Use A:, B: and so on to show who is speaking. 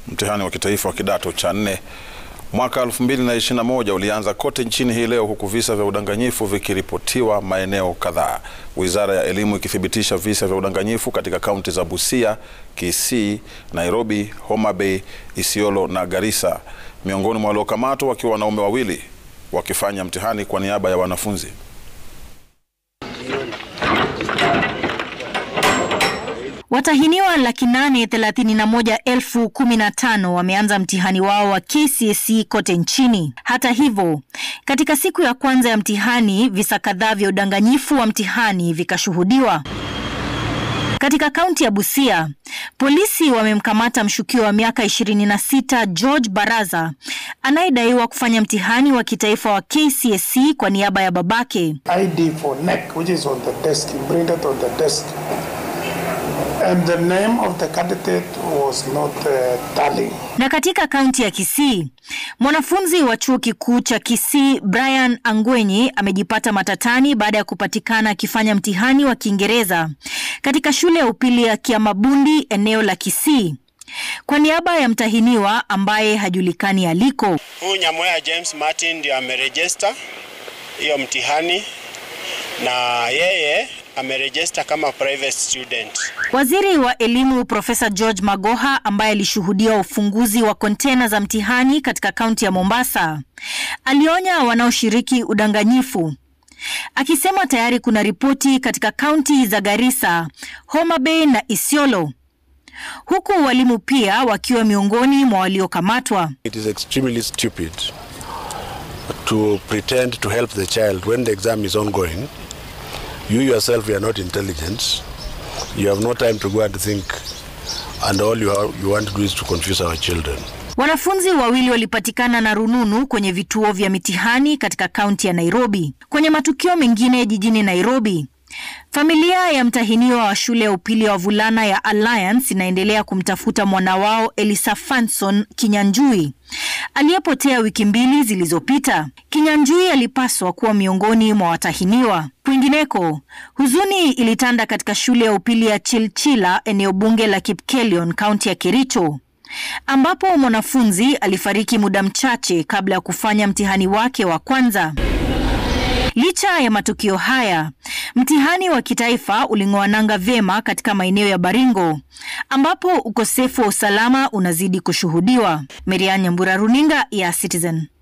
A: Mtihani wa kitaifa wa kidato cha nne mwaka 2021 ulianza kote nchini hii leo huku visa vya udanganyifu vikiripotiwa maeneo kadhaa. Wizara ya Elimu ikithibitisha visa vya udanganyifu katika kaunti za Busia, Kisii, Nairobi, Homa Bay, Isiolo na Garissa. Miongoni mwa waliokamatwa wakiwa wanaume wawili wakifanya mtihani kwa niaba ya wanafunzi.
B: Watahiniwa laki nane thelathini na moja elfu kumi na tano wameanza mtihani wao wa KCSE kote nchini. Hata hivyo, katika siku ya kwanza ya mtihani, visa kadhaa vya udanganyifu wa mtihani vikashuhudiwa. Katika kaunti ya Busia, polisi wamemkamata mshukiwa wa miaka 26 George Baraza anayedaiwa kufanya mtihani wa kitaifa wa KCSE kwa niaba ya babake.
C: ID for NEC, which is on the desk, imprinted on the desk. And the name of the candidate was not uh, tallying.
B: Na katika kaunti ya Kisii, mwanafunzi wa chuo kikuu cha Kisii Brian Angwenyi amejipata matatani baada ya kupatikana akifanya mtihani wa Kiingereza katika shule ya upili ya Kiamabundi eneo la Kisii kwa niaba ya mtahiniwa ambaye hajulikani aliko.
D: Huyu Nyamoya James Martin ndio amerejista hiyo mtihani na yeye amerejista kama private student.
B: Waziri wa elimu Profesa George Magoha ambaye alishuhudia ufunguzi wa kontena za mtihani katika kaunti ya Mombasa alionya wanaoshiriki udanganyifu akisema tayari kuna ripoti katika kaunti za Garissa, Homa Bay na Isiolo huku walimu pia wakiwa miongoni mwa waliokamatwa.
E: It is extremely stupid to pretend to help the child when the exam is ongoing. You yourself you are not intelligent. You have no time to go and think and all you, have, you want to do is to confuse our children.
B: Wanafunzi wawili walipatikana na rununu kwenye vituo vya mitihani katika kaunti ya Nairobi. Kwenye matukio mengine jijini Nairobi, familia ya mtahiniwa wa shule ya upili ya wavulana ya Alliance inaendelea kumtafuta mwana wao Elisa Fanson Kinyanjui aliyepotea wiki mbili zilizopita. Kinyanjui alipaswa kuwa miongoni mwa watahiniwa. Kwingineko, huzuni ilitanda katika shule ya upili ya Chilchila, eneo bunge la Kipkelion, kaunti ya Kericho ambapo mwanafunzi alifariki muda mchache kabla ya kufanya mtihani wake wa kwanza. Licha ya matukio haya, mtihani wa kitaifa uling'oa nanga vyema katika maeneo ya Baringo ambapo ukosefu wa usalama unazidi kushuhudiwa. Merian Nyambura, runinga ya Citizen.